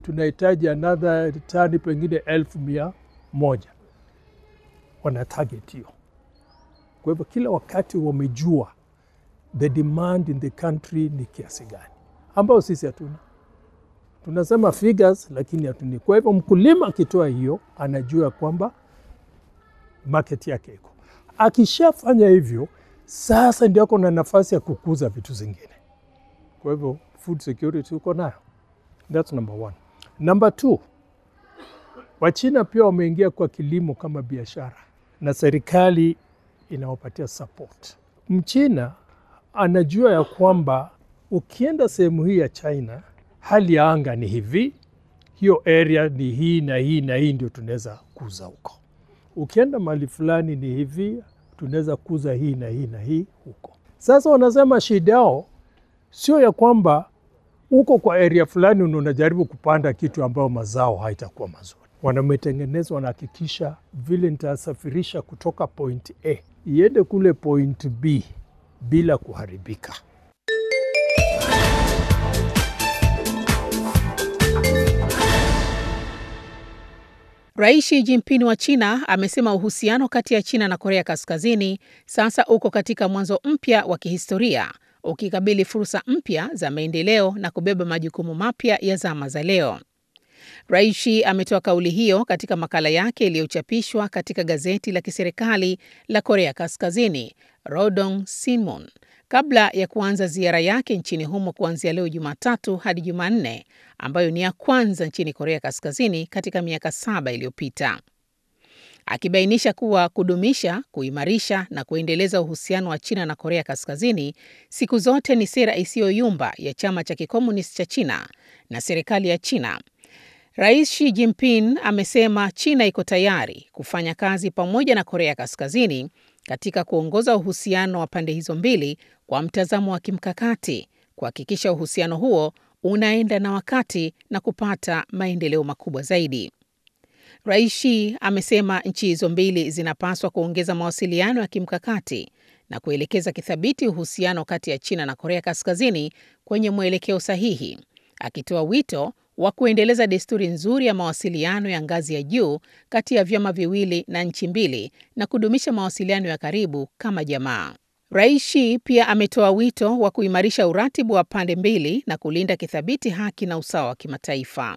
tunahitaji another tani pengine elfu mia moja wana target hiyo. Kwa hivyo kila wakati wamejua the demand in the country ni kiasi gani, ambayo sisi hatuna. Tunasema figures lakini hatuni. Kwa hivyo mkulima akitoa hiyo anajua kwamba market yake iko. Akishafanya hivyo, sasa ndio ako na nafasi ya kukuza vitu zingine. Kwa hivyo food security uko nayo, that's number one. Number two, Wachina pia wameingia kwa kilimo kama biashara na serikali inawapatia support. Mchina anajua ya kwamba ukienda sehemu hii ya China, hali ya anga ni hivi, hiyo area ni hii na hii na hii, ndio tunaweza kuza huko. Ukienda mahali fulani ni hivi, tunaweza kuza hii na hii na hii huko. Sasa wanasema shida yao sio ya kwamba uko kwa area fulani unajaribu kupanda kitu ambayo mazao haitakuwa mazuri. Wanametengeneza, wanahakikisha vile nitasafirisha kutoka point A iende kule point B bila kuharibika. Rais Xi Jinping wa China amesema uhusiano kati ya China na Korea Kaskazini sasa uko katika mwanzo mpya wa kihistoria ukikabili fursa mpya za maendeleo na kubeba majukumu mapya ya zama za leo. Rais Xi ametoa kauli hiyo katika makala yake iliyochapishwa katika gazeti la kiserikali la Korea Kaskazini, Rodong Sinmun, kabla ya kuanza ziara yake nchini humo kuanzia leo Jumatatu hadi Jumanne, ambayo ni ya kwanza nchini Korea Kaskazini katika miaka saba iliyopita, akibainisha kuwa kudumisha, kuimarisha na kuendeleza uhusiano wa China na Korea Kaskazini siku zote ni sera isiyoyumba ya chama cha kikomunisti cha China na serikali ya China. Rais Xi Jinping amesema China iko tayari kufanya kazi pamoja na Korea Kaskazini katika kuongoza uhusiano wa pande hizo mbili kwa mtazamo wa kimkakati, kuhakikisha uhusiano huo unaenda na wakati na kupata maendeleo makubwa zaidi. Rais Xi amesema nchi hizo mbili zinapaswa kuongeza mawasiliano ya kimkakati na kuelekeza kithabiti uhusiano kati ya China na Korea Kaskazini kwenye mwelekeo sahihi, akitoa wito wa kuendeleza desturi nzuri ya mawasiliano ya ngazi ya juu kati ya vyama viwili na nchi mbili na kudumisha mawasiliano ya karibu kama jamaa. Rais Xi pia ametoa wito wa kuimarisha uratibu wa pande mbili na kulinda kithabiti haki na usawa wa kimataifa.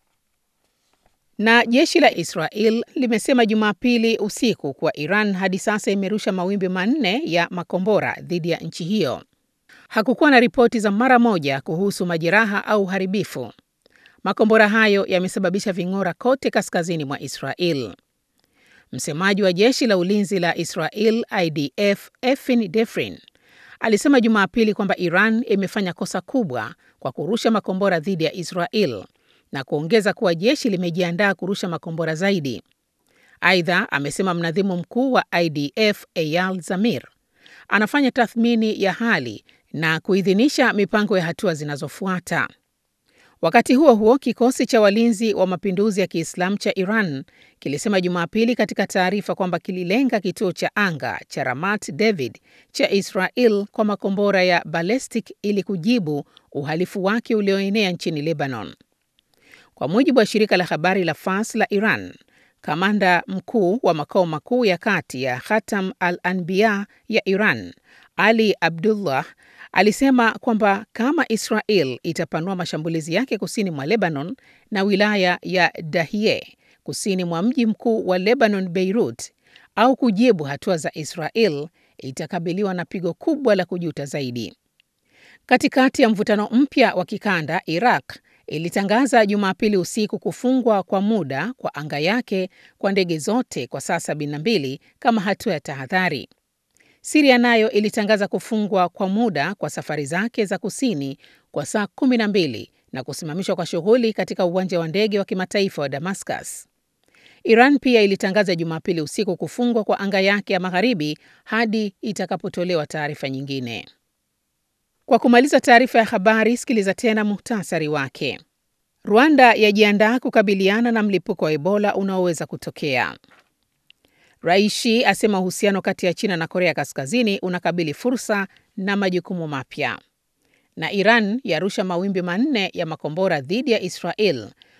Na jeshi la Israel limesema Jumapili usiku kuwa Iran hadi sasa imerusha mawimbi manne ya makombora dhidi ya nchi hiyo. Hakukuwa na ripoti za mara moja kuhusu majeraha au uharibifu. Makombora hayo yamesababisha ving'ora kote kaskazini mwa Israel. Msemaji wa jeshi la ulinzi la Israel IDF Efin Defrin alisema Jumapili kwamba Iran imefanya kosa kubwa kwa kurusha makombora dhidi ya Israel na kuongeza kuwa jeshi limejiandaa kurusha makombora zaidi. Aidha, amesema mnadhimu mkuu wa IDF Eyal Zamir anafanya tathmini ya hali na kuidhinisha mipango ya hatua zinazofuata. Wakati huo huo, kikosi cha walinzi wa mapinduzi ya Kiislamu cha Iran kilisema Jumapili katika taarifa kwamba kililenga kituo cha anga cha Ramat David cha Israel kwa makombora ya ballistic ili kujibu uhalifu wake ulioenea nchini Lebanon. Kwa mujibu wa shirika la habari la Fars la Iran, kamanda mkuu wa makao makuu ya kati ya Khatam al-Anbiya ya Iran, Ali Abdullah alisema kwamba kama Israel itapanua mashambulizi yake kusini mwa Lebanon na wilaya ya Dahie kusini mwa mji mkuu wa Lebanon, Beirut, au kujibu hatua za Israel, itakabiliwa na pigo kubwa la kujuta zaidi. Katikati ya mvutano mpya wa kikanda, Iraq ilitangaza Jumapili usiku kufungwa kwa muda kwa anga yake kwa ndege zote kwa saa 72 kama hatua ya tahadhari. Siria nayo ilitangaza kufungwa kwa muda kwa safari zake za kusini kwa saa 12 na kusimamishwa kwa shughuli katika uwanja wa ndege wa kimataifa wa Damascus. Iran pia ilitangaza Jumapili usiku kufungwa kwa anga yake ya magharibi hadi itakapotolewa taarifa nyingine. Kwa kumaliza taarifa ya habari, sikiliza tena muhtasari wake. Rwanda yajiandaa kukabiliana na mlipuko wa Ebola unaoweza kutokea. Rais Xi asema uhusiano kati ya China na Korea Kaskazini unakabili fursa na majukumu mapya. Na Iran yarusha mawimbi manne ya makombora dhidi ya Israel